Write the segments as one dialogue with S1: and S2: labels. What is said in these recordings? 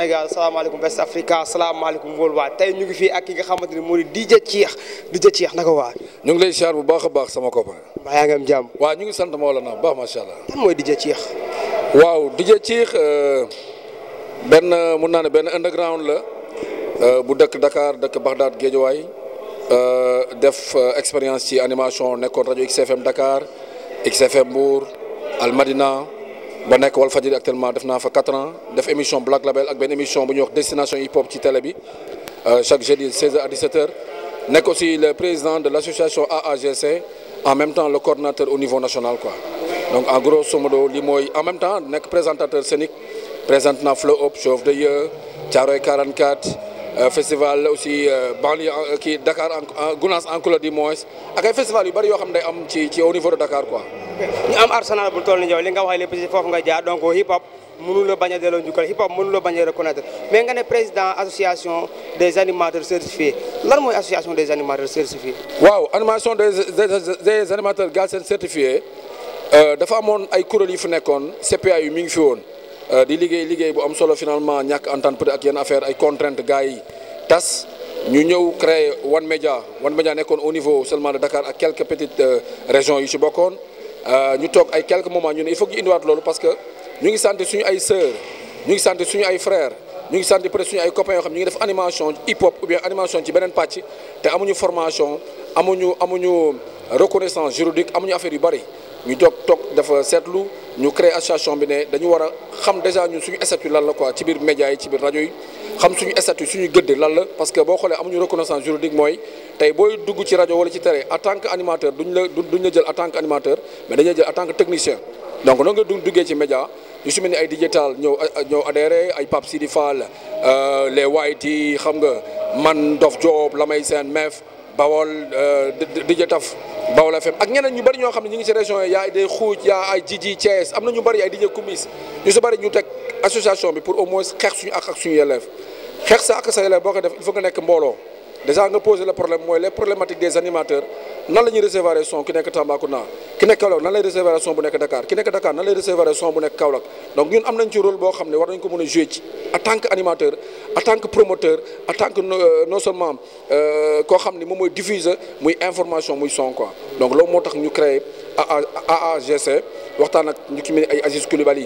S1: Sénégal salaamaaleykum West Africa salaamaaleykum worldwide tey ñu ngi fii ak ki nga xamante ni moo di DJ Cheikh DJ Cheikh naka waa.
S2: ñu ngi lay siyaar bu baax a baax sama copain.
S1: mbaa yaa ngi am jàmm.
S2: waaw ñu ngi sant Mawlana bu baax macha allah.
S1: kan mooy DJ Cheikh.
S2: waaw DJ Cheikh benn mun naa ne benn underground la bu dëkk Dakar dëkk Bagdad Guédiawaye def expérience ci animation nekkoon rajo XFM Dakar XFM Mbour Al Madina ba nekk Walfadjri actuellement def naa fa 4 ans def émission Black Label ak benn émission bu ñuy wax destination hip hop ci télé bi chaque jeudi 16h à 17h nekk aussi le président de l' association AAGC en même temps le coordonnateur au niveau national quoi donc en grosso modo li mooy en même temps nekk présentateur scénique présente na Flow Up Show of the Year Thiaroye 44 festival aussi banlieue kii Dakar en Gounass en couleur du moins ak ay festival yu bëri yoo xam ne day am ci ci au niveau de Dakar quoi.
S1: ñu am arsenal bu toll ni yow li nga wax lépp ci foofu nga jaar donc hip hop mënu la bañ a delloo njukkal hip hop mënu la bañ a reconnaître mais nga ne président association des animateurs certifiés lan mooy association des animateurs certifiés.
S2: waaw animation des des animateurs Galsen certifiés dafa amoon ay kuréel yu fi nekkoon CPA yu mi ngi fi woon di liggéey liggéey bu am solo finalement ñàkk entente peut ak yenn affaire ay contraintes gars yi tas. ñu ñëw créer One Media One Media nekkoon au niveau seulement de Dakar ak quelques petites régions yu ci bokkoon ñu toog ay quelques moments ñu ne il faut que ñu indiwaat loolu parce que ñu ngi sant suñu ay sœurs ñu ngi sant suñu ay frères ñu ngi sant peut-être suñu ay copains yoo xam ñu ngi def animation hip hop ou bien animation ci beneen pàcc te amuñu formation amuñu amuñu reconnaissance juridique amuñu affaire yu bari ñu toog toog dafa seetlu ñu créer association bi ne dañu war a xam déjà ñun suñu statut lan la quoi ci biir médias yi ci biir rajo yi xam suñu statut suñu gëdd lan la parce que boo xoolee amuñu reconnaissance juridique mooy tey booy dugg ci rajo wala ci télé en tant que animateur duñ la duñ la jël en tant que animateur mais dañuy jël en tant que technicien donc noonu nga duggee ci média yu su mel ni ay digital ñëw ñëw adhéré ay Pape Sidi Fall les White xam nga man Dof Job Lamay Sène Mef Bawol DJ Taf Bawol FM ak ñeneen ñu bëri ñoo xam ne ñu ngi ci région yi yaa ay day xuuj yaa ay Jiji Thiès am na ñu bëri ay DJ Kumis ñu si bëri ñu teg association bi pour au moins xeex suñu ak ak suñu yelleef xeex sa ak sa yelleef boo ko def il faut nga nekk mbooloo déjà nga poser le problème mooy les problématiques des animateurs nan la ñuy recevoir son ki nekk Tambacounda ki nekk Kaolack nan lay recevoir son bu nekk Dakar ki nekk Dakar nan lay recevoir son bu nekk Kaolack donc ñun am nañ ci rôle boo xam ne war nañ ko mën a jouer ci en tant que animateur en tant que promoteur en tant que non seulement koo xam ne moom mooy diffuser muy information muy son quoi donc loolu moo tax ñu créé AAGC waxtaan ak ñu ci mel ni ay Aziz Coulibaly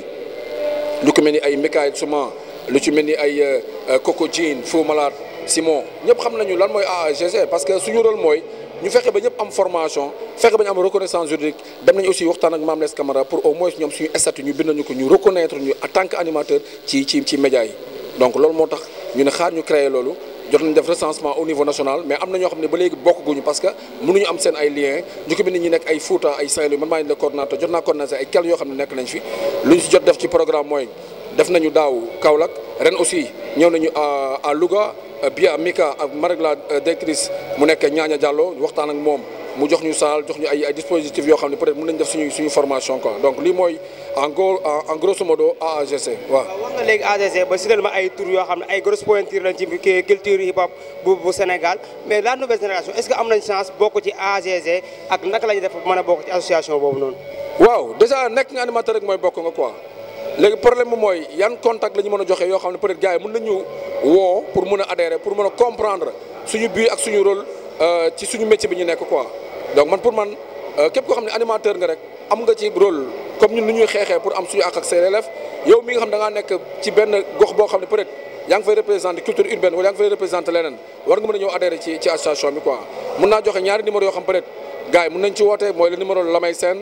S2: lu ko mel ni ay Mikaël Souma lu ci mel ni ay Coco Jean Fou Malade Simon ñëpp xam nañu lan mooy AAGC parce que suñu rôle mooy ñu fexe ba ñëpp am formation fexe ba ñu am reconnaissance juridique dem nañu aussi waxtaan ak Mame Less Camara pour au moins ñoom suñu statut ñu bind nañu ko ñu reconnaître ñu en tant que animateur ci ci ci média yi donc loolu moo tax ñu ne xaar ñu créer loolu jot nañu def recensement au niveau national mais am na ñoo xam ne ba léegi bokkuñu parce que mënuñu am seen ay liens ñu ko bind ñi nekk ay Fouta ay Saint-Louis man maa ngi le coordonnateur jot naa coordonnateur ay quelques yoo xam ne nekk nañ fi lu ñu si jot def ci programme mooy def nañu daaw Kaolack ren aussi ñëw nañu à à Louga Bia Mika ak Marek la directrice mu nekk Ñaaña Diallo waxtaan ak moom mu jox ñu saal jox ñu ay ay dispositifs yoo xam ne peut-être mën nañ def suñu suñu formation quoi donc lii mooy en gros en grosso modo AAGC waaw.
S1: wax nga léegi AAGC ba si ma ay tur yoo xam ne ay grosses pointures lañ ci culture hip hop bu bu Sénégal mais la nouvelle génération est-ce que am nañ chance bokk ci AAGC ak naka la ñuy def mën a bokk ci association boobu noonu.
S2: waaw déjà nekk nga animateur rek mooy bokk nga quoi. léegi problème bi mooy yan contact la ñu mën a joxe yoo xam ne peut-être gars yi mën nañu woo pour mën a adhérer pour mën a comprendre suñu but ak suñu rôle ci suñu métier bi ñu nekk quoi donc man pour man képp koo xam ne animateur nga rek am nga ci rôle comme ñun ni ñuy xeexee pour am suñu àq ak say élèves yow mi nga xam da ngaa nekk ci benn gox boo xam ne peut-être yaa ngi fay représenter culture urbaine wala yaa ngi fay représenter leneen war nga mën a ñëw adhérer ci ci association bi quoi mën naa joxe ñaari numéro yoo xam peut-être gars yi mën nañ ci woote mooy le numéro Lamay Sène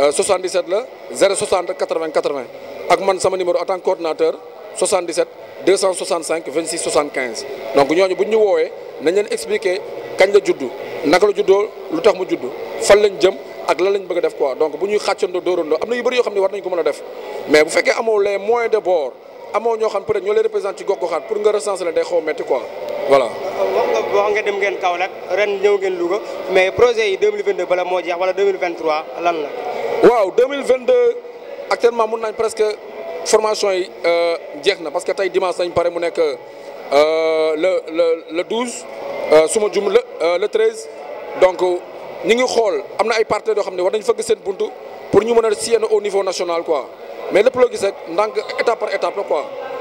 S2: 77 la 060 80 80 ak man sama numéro en tant que coordinateur 77 265 26 75 donc ñooñu bu ñu woowee nañ leen expliquer kañ la juddu naka la juddoo lu tax mu juddu fan lañ jëm ak lan lañ bëgg a def quoi donc bu ñuy xàccandoo dóorandoo am na yu bëri yoo xam ne war nañ ko mën a def mais bu fekkee amoo les moyens de bord amoo ñoo xam peut-être ñoo lay représenté ci gox-goxaat pour nga recenser leen day xaw a métti quoi voilà.
S1: wax nga wax nga dem ngeen Kaolack ren ñëw ngeen Louga mais projet yi 2022 bala moo jeex wala 2023 lan la.
S2: waaw 2022 actuellement mun nañ presque formation yi jeex na parce que tey dimanche nañ pare mu nekk le le le 12 su ma jum le le 13 donc ñu ngi xool am na ay partenaires yoo xam ne war nañ fëgg seen buntu pour ñu mën a sillonner au niveau national quoi mais lépp loo gis rek ndànk étape par étape la quoi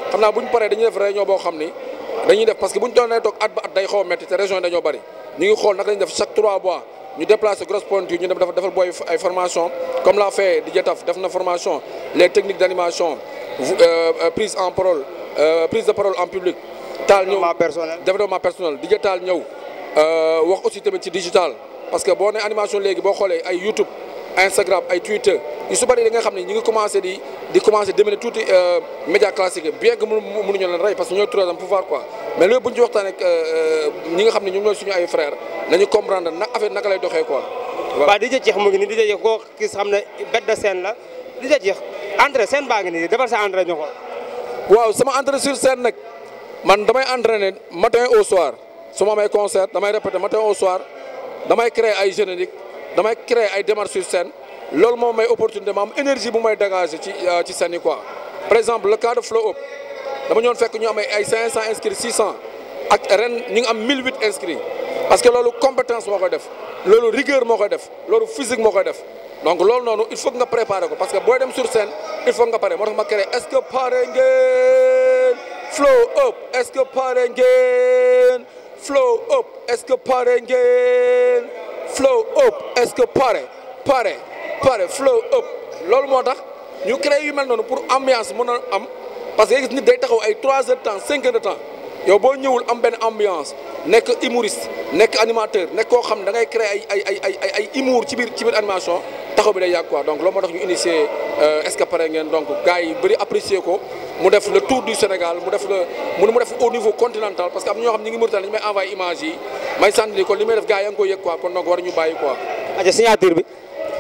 S2: xam naa bu ñu paree dañuy def réunion boo xam ni dañuy def parce que bu ñu doon toog at ba at day xaw a métti te région yi dañoo bëri ñu ngi xool naka lañu def chaque trois mois ñu déplacer grosse pointure ñu dem dafa defal booy ay formation comme l'a fait Didier Taf def na formation les techniques d'animation prise en parole prise de parole en public taal ñëw
S1: développement personnel
S2: développement personnel Didier Taal ñëw wax aussi tamit ci digital parce que boo ne animation léegi boo xoolee ay YouTube Instagram ay Twitter yu su bëri da nga xam ne ñi ngi commencé di di commencé déminer tuuti média classique bien que mënuñu leen rey parce que ñooy troisième pouvoir quoi mais loolu bu ñu ci waxtaanee ak ñi nga xam ne ñoom ñooy suñu ay frères nañu comprendre nag affaire naka lay doxee quoi.
S1: waaw Didier Cheikh mu ngi nii Didier Cheikh koo gis xam ne bête de scène la Didier Cheikh entrée scène baa ngi nii defal sa entrée ñu xool.
S2: waaw sama entrée sur scène nag man damay entraîner matin au soir su ma amee concert damay répéter matin au soir damay créer ay générique damay créer ay démarches sur scène loolu moom may opportunité ma am énergie bu may dégager ci ci scène yi quoi. par exemple le cas de Flow Up dama ñëwoon fekk ñu am ay 500 inscrits 600 ak ren ñu ngi am 1008 inscrits parce que loolu compétence moo koy def loolu rigueur moo koy def loolu physique moo koy def donc loolu noonu il faut que nga préparer ko parce que booy dem sur scène il faut nga pare moo tax ma créé est-ce que pare ngeen Flow Up est-ce que pare ngeen Flow Up est-ce que pare ngeen Flow Up est-ce que pare pare pare Flow Up loolu moo tax ñu créé yu mel noonu pour ambiance mën a am parce que gis nit day taxaw ay 3 heures de temps 5 heures de temps yow boo ñëwul am benn ambiance nekk humoriste nekk animateur nekk koo xam da ngay créer ay ay ay ay ay humour ci biir ci biir animation taxaw bi day yàgg quoi donc loolu moo tax ñu initier est-ce que pare ngeen donc gars yi bëri apprécier ko mu def le tour du Sénégal mu def le mu mu def au niveau continental parce que am ñoo xam ñi ngi Mauritanie dañu may envoyé image yi may sant ni kon li may def gars yi yaa ngi koy yëg quoi kon donc war ñu bàyyi quoi.
S1: aja signature bi.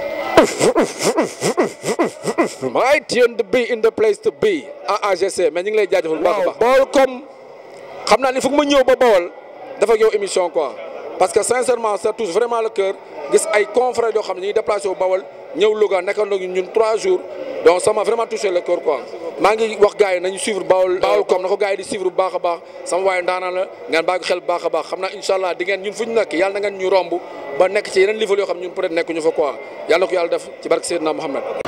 S2: my tune to be in the place to be AAGC mais ñu ngi lay jaajëfal bu baax a baax. Baol comme xam naa ni foog ma ñëw ba Baol dafa yow émission quoi parce que sincèrement ça touche vraiment le cœur gis ay confrères yoo xam ne ñu ngi déplacé wu Baol ñëw Louga nekkandoo ñun trois jours donc ça m'a vraiment touché le cœur quoi. maa ngi wax gars yi nañu suivre Baol Baol comme na ko gars yi di suivre bu baax a baax sama waaye ndaanaan la ngeen bàyyi ko xel bu baax a baax xam naa incha allah di ngeen ñun fu ñu nekk yàlla na ngeen ñu romb ba nekk ci yeneen niveau yoo xam ñun peut être nekkuñu fa quoi yàlla na ko yàlla def ci barke Seydina Mohamed